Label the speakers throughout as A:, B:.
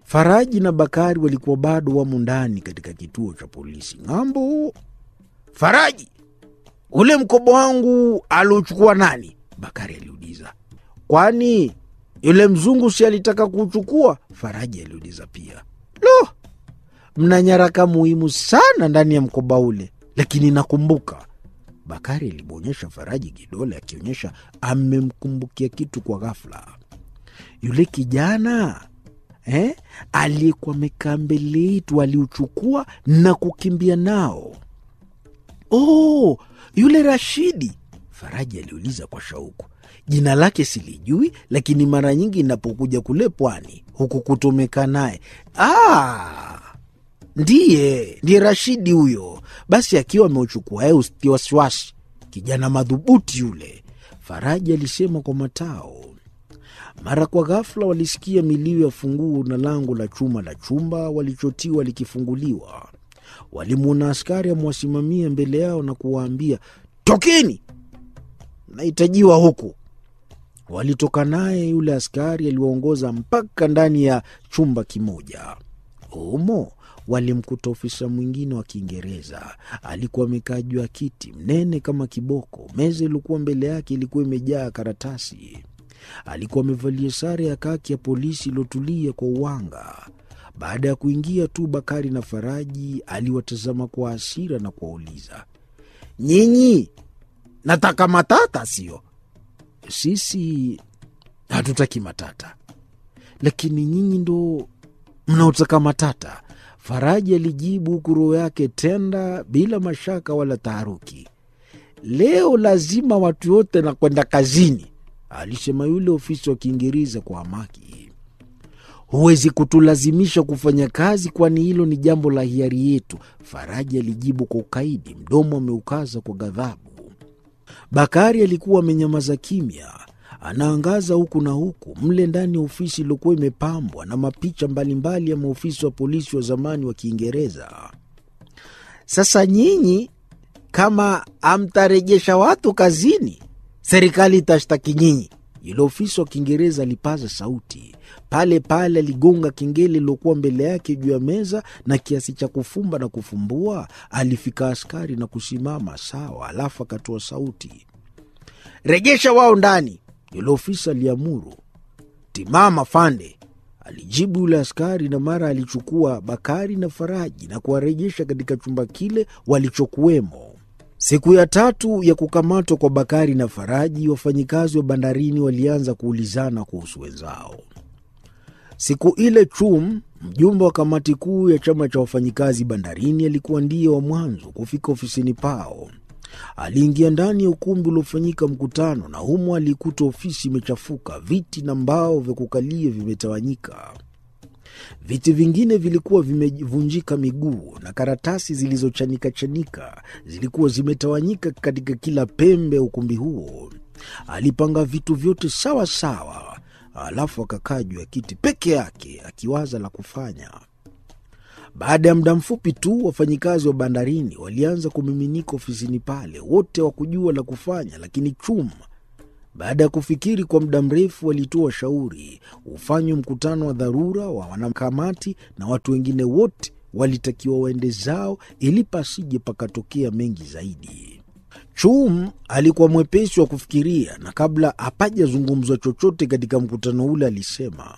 A: Faraji na Bakari walikuwa bado wamo ndani katika kituo cha polisi ng'ambo. Faraji, ule mkoba wangu aliuchukua nani? Bakari aliuliza. Kwani yule mzungu si alitaka kuuchukua? Faraji aliuliza pia. Lo, mna nyaraka muhimu sana ndani ya mkoba ule, lakini nakumbuka. Bakari alimwonyesha Faraji kidole akionyesha amemkumbukia kitu kwa ghafla. Yule kijana eh, aliyekuwa amekaa mbele yetu aliuchukua na kukimbia nao. Oh, yule Rashidi, Faraji aliuliza kwa shauku. Jina lake silijui, lakini mara nyingi inapokuja kule pwani huku kutomeka naye. Ah, ndiye ndiye Rashidi huyo. Basi akiwa ameuchukua yeye, usitie wasiwasi, kijana madhubuti yule, Faraji alisema kwa matao. Mara kwa ghafla walisikia milio ya funguo na lango la chuma la chumba walichotiwa likifunguliwa. Walimwona askari amewasimamia mbele yao na kuwaambia, tokeni, nahitajiwa huku. Walitoka naye. Yule askari aliwaongoza mpaka ndani ya chumba kimoja. Humo walimkuta ofisa mwingine wa Kiingereza. Alikuwa amekaa juu ya kiti mnene kama kiboko. Meza iliokuwa mbele yake ilikuwa imejaa karatasi. Alikuwa amevalia sare ya kaki ya polisi iliyotulia kwa uwanga. Baada ya kuingia tu, Bakari na Faraji aliwatazama kwa hasira na kuwauliza, nyinyi nataka matata, sio? Sisi hatutaki matata, lakini nyinyi ndo mnaotaka matata, Faraji alijibu, huku roho yake tenda bila mashaka wala taharuki. Leo lazima watu wote na kwenda kazini, alisema yule ofisa wa Kiingereza kwa hamaki. Huwezi kutulazimisha kufanya kazi, kwani hilo ni jambo la hiari yetu, Faraji alijibu kwa ukaidi, mdomo ameukaza kwa ghadhabu. Bakari alikuwa amenyamaza kimya, anaangaza huku na huku mle ndani ya ofisi iliyokuwa imepambwa na mapicha mbalimbali ya maofisa wa polisi wa zamani wa Kiingereza. Sasa nyinyi kama amtarejesha watu kazini, serikali itashtaki nyinyi, yule ofisa wa Kiingereza alipaza sauti. Pale pale aligonga kengele iliyokuwa mbele yake juu ya meza, na kiasi cha kufumba na kufumbua alifika askari na kusimama sawa, alafu akatoa sauti, rejesha wao ndani. Yule ofisa aliamuru. Timama fande, alijibu yule askari, na mara alichukua Bakari na Faraji na kuwarejesha katika chumba kile walichokuwemo. Siku ya tatu ya kukamatwa kwa Bakari na Faraji, wafanyikazi wa bandarini walianza kuulizana kuhusu wenzao. Siku ile Chum, mjumbe wa kamati kuu ya chama cha wafanyikazi bandarini, alikuwa ndiye wa mwanzo kufika ofisini pao. Aliingia ndani ya ukumbi uliofanyika mkutano, na humo alikuta ofisi imechafuka, viti na mbao vya kukalia vimetawanyika. Viti vingine vilikuwa vimevunjika miguu na karatasi zilizochanika chanika zilikuwa zimetawanyika katika kila pembe ya ukumbi huo. Alipanga vitu vyote sawa sawa, alafu akakaa juu ya kiti peke yake akiwaza la kufanya. Baada ya muda mfupi tu, wafanyikazi wa bandarini walianza kumiminika ofisini pale, wote wakujua la kufanya, lakini Chuma baada ya kufikiri kwa muda mrefu walitoa shauri ufanywe mkutano wa dharura wa wanakamati na watu wengine wote walitakiwa waende zao ili pasije pakatokea mengi zaidi. Chum alikuwa mwepesi wa kufikiria, na kabla hapajazungumzwa chochote katika mkutano ule alisema,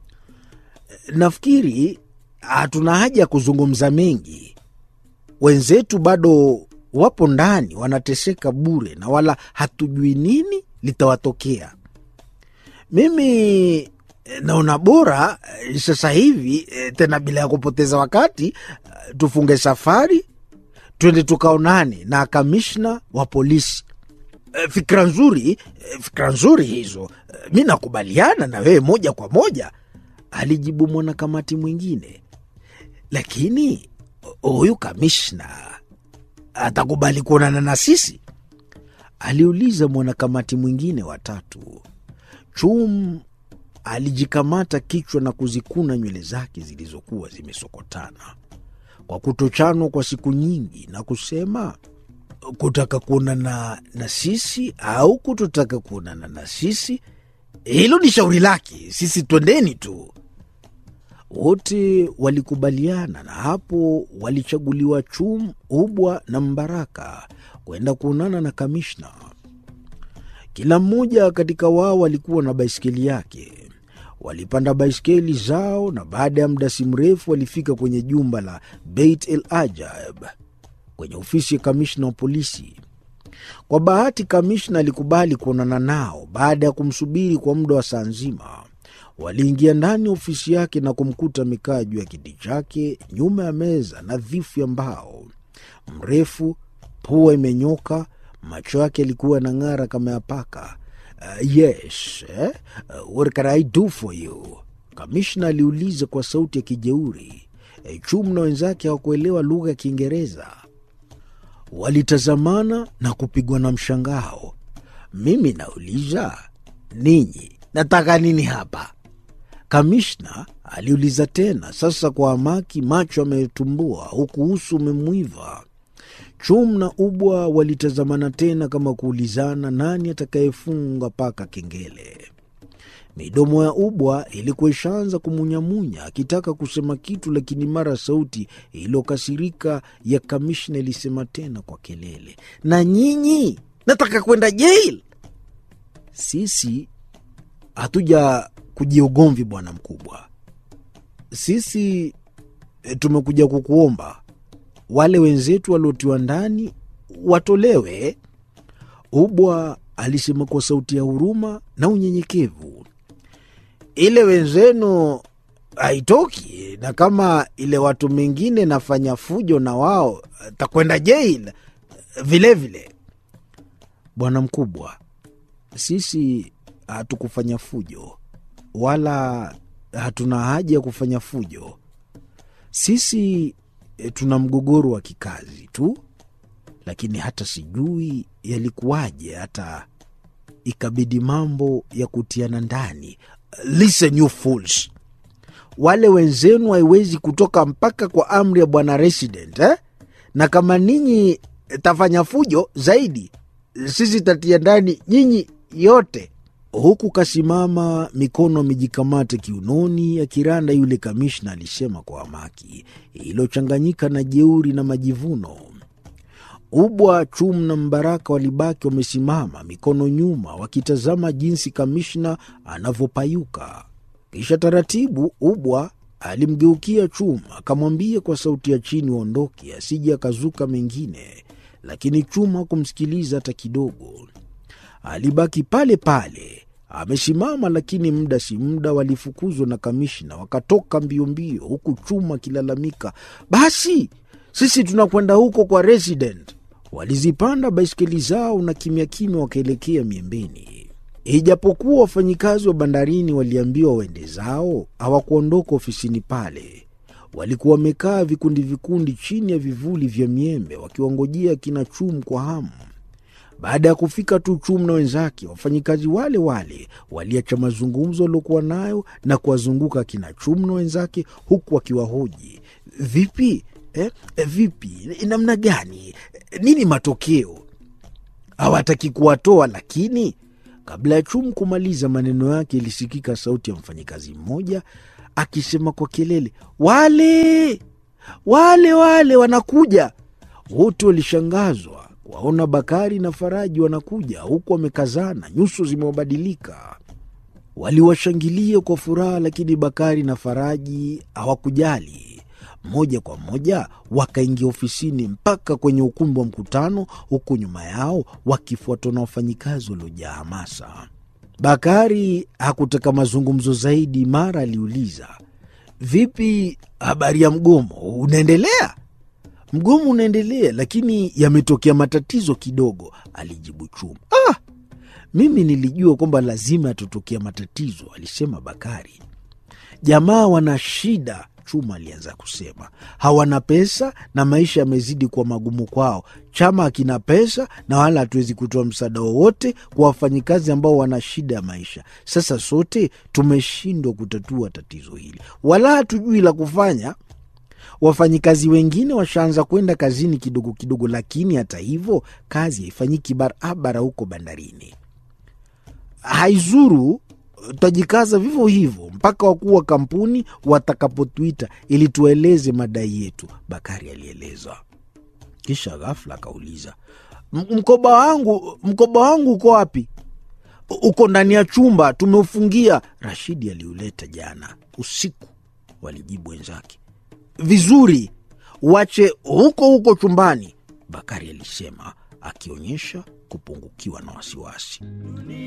A: nafikiri hatuna haja ya kuzungumza mengi. Wenzetu bado wapo ndani wanateseka bure, na wala hatujui nini litawatokea. Mimi naona bora sasa hivi tena, bila ya kupoteza wakati, tufunge safari twende tukaonane na kamishna wa polisi. Fikra nzuri, fikra nzuri hizo. Mi nakubaliana na wewe moja kwa moja, alijibu mwanakamati mwingine. Lakini huyu kamishna atakubali kuonana na sisi? aliuliza mwanakamati mwingine watatu. Chum alijikamata kichwa na kuzikuna nywele zake zilizokuwa zimesokotana kwa kutochanwa kwa siku nyingi, na kusema, kutaka kuonana na sisi au kutotaka kuonana na sisi, hilo ni shauri lake. Sisi twendeni tu. Wote walikubaliana na hapo walichaguliwa Chum, Ubwa na Mbaraka kwenda kuonana na kamishna. Kila mmoja katika wao alikuwa na baiskeli yake. Walipanda baiskeli zao na baada ya muda si mrefu walifika kwenye jumba la Beit El Ajab kwenye ofisi ya kamishna wa polisi. Kwa bahati, kamishna alikubali kuonana nao baada ya kumsubiri kwa muda wa saa nzima. Waliingia ndani ya ofisi yake na kumkuta amekaa juu ya kiti chake nyuma ya meza nadhifu ya mbao, mrefu, pua imenyoka, macho yake yalikuwa yanang'ara kama ya paka. Uh, yes eh? Uh, what can I do for you? Kamishna aliuliza kwa sauti ya kijeuri. E, Chum na wenzake hawakuelewa lugha ya Kiingereza. Walitazamana na kupigwa na mshangao. Mimi nauliza ninyi, nataka nini hapa? Kamishna aliuliza tena, sasa kwa hamaki, macho ametumbua huku uso umemwiva. Chum na Ubwa walitazamana tena kama kuulizana nani atakayefunga paka kengele. Midomo ya Ubwa ilikuwa ishaanza kumunyamunya akitaka kusema kitu, lakini mara sauti iliyokasirika ya kamishna ilisema tena kwa kelele, na nyinyi nataka kwenda jail. Sisi hatuja kujia ugomvi, bwana mkubwa, sisi e, tumekuja kukuomba wale wenzetu waliotiwa ndani watolewe. Ubwa alisema kwa sauti ya huruma na unyenyekevu. Ile wenzenu haitoki, na kama ile watu mengine nafanya fujo na wao takwenda jail vilevile. Bwana mkubwa, sisi hatukufanya fujo wala hatuna haja ya kufanya fujo. Sisi e, tuna mgogoro wa kikazi tu, lakini hata sijui yalikuwaje hata ikabidi mambo ya kutiana ndani. Listen you fools, wale wenzenu haiwezi kutoka mpaka kwa amri ya bwana resident eh? na kama ninyi tafanya fujo zaidi, sisi tatia ndani nyinyi yote huku kasimama mikono amejikamata kiunoni akiranda. Yule kamishna alisema kwa hamaki iliyochanganyika na jeuri na majivuno. Ubwa, Chum na Mbaraka walibaki wamesimama mikono nyuma, wakitazama jinsi kamishna anavyopayuka. Kisha taratibu, Ubwa alimgeukia Chum akamwambia kwa sauti ya chini waondoke, asije akazuka mengine, lakini Chum hakumsikiliza hata kidogo. Alibaki pale pale amesimama, lakini muda si muda walifukuzwa na kamishna, wakatoka mbio mbio, huku Chuma akilalamika, basi sisi tunakwenda huko kwa resident. Walizipanda baiskeli zao na kimya kimya wakaelekea miembeni. Ijapokuwa wafanyikazi wa bandarini waliambiwa waende zao, hawakuondoka ofisini pale. Walikuwa wamekaa vikundi vikundi chini ya vivuli vya miembe wakiwangojea kina Chum kwa hamu. Baada ya kufika tu Chum na wenzake, wafanyikazi wale wale waliacha mazungumzo waliokuwa nayo na kuwazunguka kina Chum na wenzake, huku wakiwahoji vipi, eh, vipi, namna gani, nini matokeo. Hawataki kuwatoa, lakini kabla ya Chum kumaliza maneno yake, ilisikika sauti ya mfanyikazi mmoja akisema kwa kelele, wale wale wale wanakuja. Wote walishangazwa waona Bakari na Faraji wanakuja huku wamekazana, nyuso zimewabadilika. Waliwashangilia kwa furaha, lakini Bakari na Faraji hawakujali. Moja kwa moja wakaingia ofisini mpaka kwenye ukumbi wa mkutano, huku nyuma yao wakifuatwa na wafanyikazi waliojaa hamasa. Bakari hakutaka mazungumzo zaidi, mara aliuliza, vipi, habari ya mgomo unaendelea? Mgomo unaendelea, lakini yametokea matatizo kidogo, alijibu Chuma. Ah, mimi nilijua kwamba lazima yatatokea matatizo, alisema Bakari. Jamaa wana shida, Chuma alianza kusema. Hawana pesa na maisha yamezidi kuwa magumu kwao. Chama hakina pesa na wala hatuwezi kutoa msaada wowote kwa wafanyikazi ambao wana shida ya maisha. Sasa sote tumeshindwa kutatua tatizo hili, wala hatujui la kufanya. Wafanyikazi wengine washaanza kwenda kazini kidogo kidogo, lakini hata hivyo kazi haifanyiki barabara huko bandarini. Haizuru tutajikaza vivyo hivyo mpaka wakuu wa kampuni watakapotuita ili tueleze madai yetu, Bakari alieleza. Kisha ghafla akauliza, mkoba wangu, mkoba wangu uko wapi? Uko ndani ya chumba, tumeufungia. Rashidi aliuleta jana usiku, walijibu wenzake. Vizuri, wache huko huko chumbani, Bakari alisema akionyesha kupungukiwa na wasiwasi.